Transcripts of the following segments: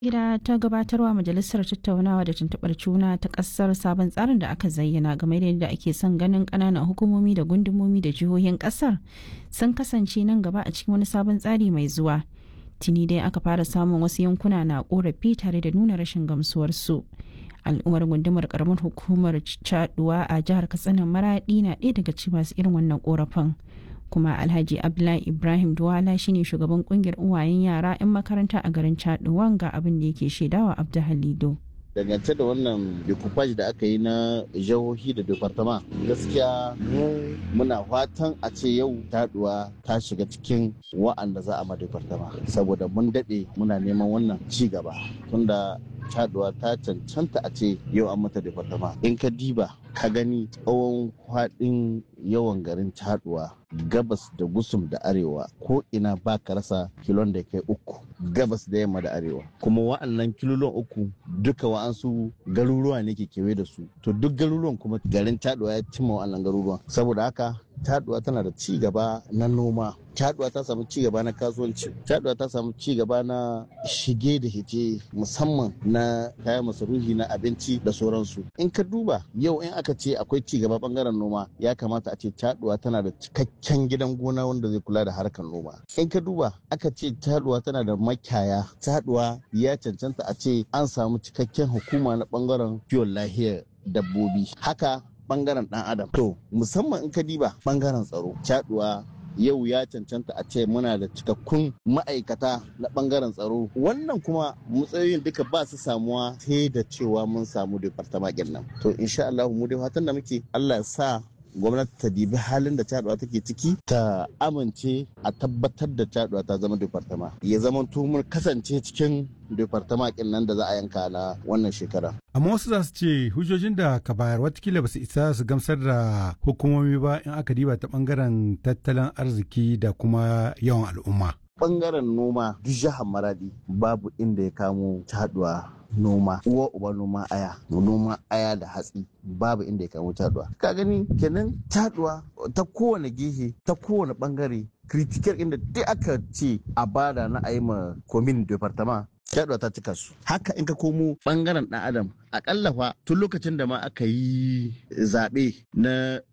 gida ta gabatarwa majalisar tattaunawa da tuntuɓar juna ta ƙasar sabon tsarin da aka zayyana game da yadda ake son ganin ƙananan hukumomi da gundumomi da jihohin ƙasar sun kasance nan gaba a cikin wani sabon tsari mai zuwa tuni dai aka fara samun wasu yankuna na ƙorafi tare da nuna rashin gamsuwarsu al'ummar gundumar karamar hukumar caduwa a jihar katsina maraɗi na ɗaya daga cikin masu irin wannan ƙorafin kuma alhaji abdullahi ibrahim duwala shine shugaban kungiyar uwayen yara 'yan makaranta a garin chaduwan ga abin da yake shaidawa abdu halido dangance da wannan decoupage da aka yi na jihohi da departama gaskiya mu muna fatan a ce yau taduwa ta shiga cikin wa'anda za a ma departama saboda mun daɗe muna neman wannan ci gaba tunda taduwa ta cancanta a ce yau an mata departama in ka diba ka gani tsawon faɗin yawan garin taduwa gabas da gusum da arewa ko ina ba ka rasa kilon da kai uku gabas da yamma da arewa kuma wa'annan kilolon uku duka wa'ansu garuruwa ne ke kewaye da su to duk garuruwan kuma garin taduwa ya cimma wa'annan garuruwan saboda haka taduwa tana da ci gaba na noma taduwa ta samu ci gaba na kasuwanci taduwa ta samu ci gaba na shige da hice musamman na kayan masarufi na abinci da sauransu in ka duba yau in aka ce akwai ci gaba bangaren noma ya kamata a ce taduwa tana da cikakken gidan gona wanda zai kula da harkar noma in ka duba aka ce taduwa tana da makiyaya taduwa ya cancanta a ce an samu cikakken hukuma na bangaren kiwon lahiyar dabbobi haka bangaren dan adam to musamman in ka diba bangaren tsaro caduwa yau ya cancanta a ce muna da cikakkun ma'aikata na bangaren tsaro wannan kuma matsayoyin duka ba su samuwa sai da cewa mun samu departament nan to insha Allah mu dai fatan da muke Allah ya sa gwamnati ta dibi halin da caduwa take ciki ta amince a tabbatar da caduwa ta zama departama ya zama mun kasance cikin departama nan da za a yanka na wannan shekara amma wasu za su ce hujjojin da ka bayar watakila ba su isa su gamsar da hukumomi ba in aka diba ta bangaren tattalin arziki da kuma yawan al'umma bangaren noma duk jihar maradi babu inda ya kamo caduwa noma uwa uba noma aya noma aya da hatsi babu inda ya kamo taduwa ka gani kenan taduwa ta kowane gehe ta kowane bangare critical inda duk aka ce a bada na ayi ma komin departament taduwa ta cika su haka in ka komo bangaren dan adam akalla fa tun lokacin da ma aka yi zaɓe na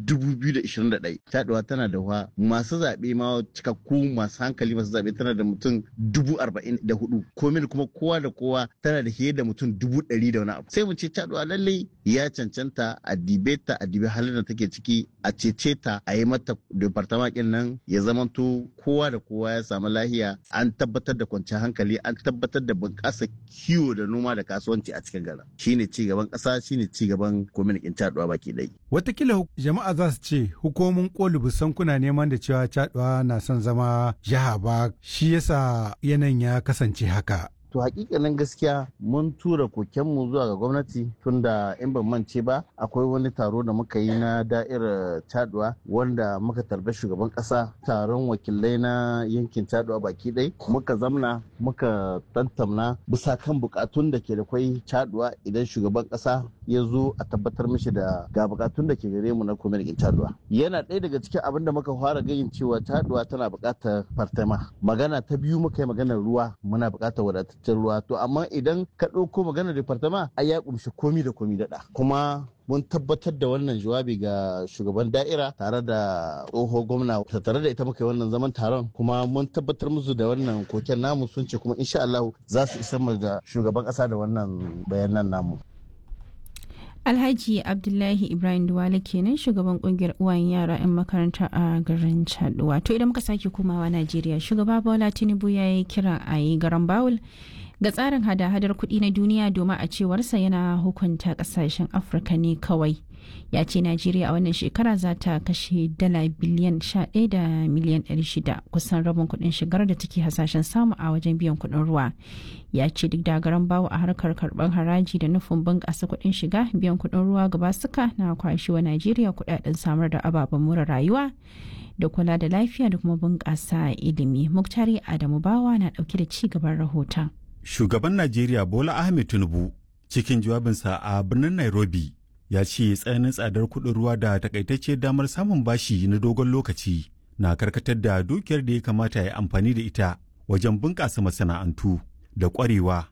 2021 taduwa tana da wa masu zaɓe ma cikakku masu hankali masu zaɓe tana da mutum 44 komin kuma kowa da kowa tana da fiye da mutum 100 da wani abu sai mu ce taduwa lallai ya cancanta a dibe ta a dibe halin da take ciki a cece ta a yi mata departament nan ya zamanto kowa da kowa ya samu lahiya an tabbatar da kwanciyar hankali an tabbatar da bunƙasa kiwo da noma da kasuwanci a cikin garin shine ci gaban ƙasa shine ci gaban kwamitin caduwa baki ɗaya. Watakila jama'a za su ce hukumomin koli busan kuna neman da cewa caduwa na son zama jiha ba shi yasa yanayin ya kasance haka. to hakikanin gaskiya mun tura kokenmu zuwa ga gwamnati tunda in ban mance ba akwai wani taro da muka yi na da'irar taduwa wanda muka tarbi shugaban kasa taron wakilai na yankin taduwa baki ɗai muka zamna muka tantamna bisa kan bukatun da ke da kwai taduwa idan shugaban kasa ya zo a tabbatar mishi da ga bukatun da ke gare mu na kwamitin taduwa yana ɗaya daga cikin abin da muka fara gayin cewa taduwa tana buƙatar fartama magana ta biyu muka yi maganar ruwa muna buƙatar wadatar cikin ruwa to amma idan ka ɗauko maganar departama ai ya kumshi komi da komi daɗa kuma mun tabbatar da wannan jawabi ga shugaban da'ira tare da tsoho gwamna tare da ita muka yi wannan zaman taron kuma mun tabbatar musu da wannan koken namu sun ce kuma insha Allah za su isa da shugaban ƙasa da wannan bayanan namu Alhaji Abdullahi Ibrahim Duwale kenan shugaban kungiyar uwayen yara 'yan makaranta a garin Chaduwa. To idan muka sake komawa Najeriya, shugaba Bola Tinubu ya yi kira a yi garan Bawul ga tsarin hada-hadar kuɗi na duniya domin a cewarsa yana hukunta ƙasashen Afirka ne kawai. Ya ce Najeriya a wannan shekara za ta kashe dala biliyan 11 da miliyan 600 kusan rabin kuɗin shigar da take hasashen samu a wajen biyan kuɗin ruwa. ya ce duk da garan bawo a harkar karɓar haraji da nufin bunƙasa kuɗin shiga biyan kuɗin ruwa gaba suka na kwashewa najeriya kuɗaɗen samar da ababen more rayuwa da kula da lafiya da kuma bunƙasa ilimi muktari adamu bawa na ɗauke da ci gaban rahoton shugaban najeriya bola ahmed tinubu cikin jawabinsa a birnin nairobi ya ce tsananin tsadar kuɗin ruwa da takaitacciyar damar samun bashi na dogon lokaci na karkatar da dukiyar da ya kamata ya amfani da ita wajen bunƙasa masana'antu da ƙwarewa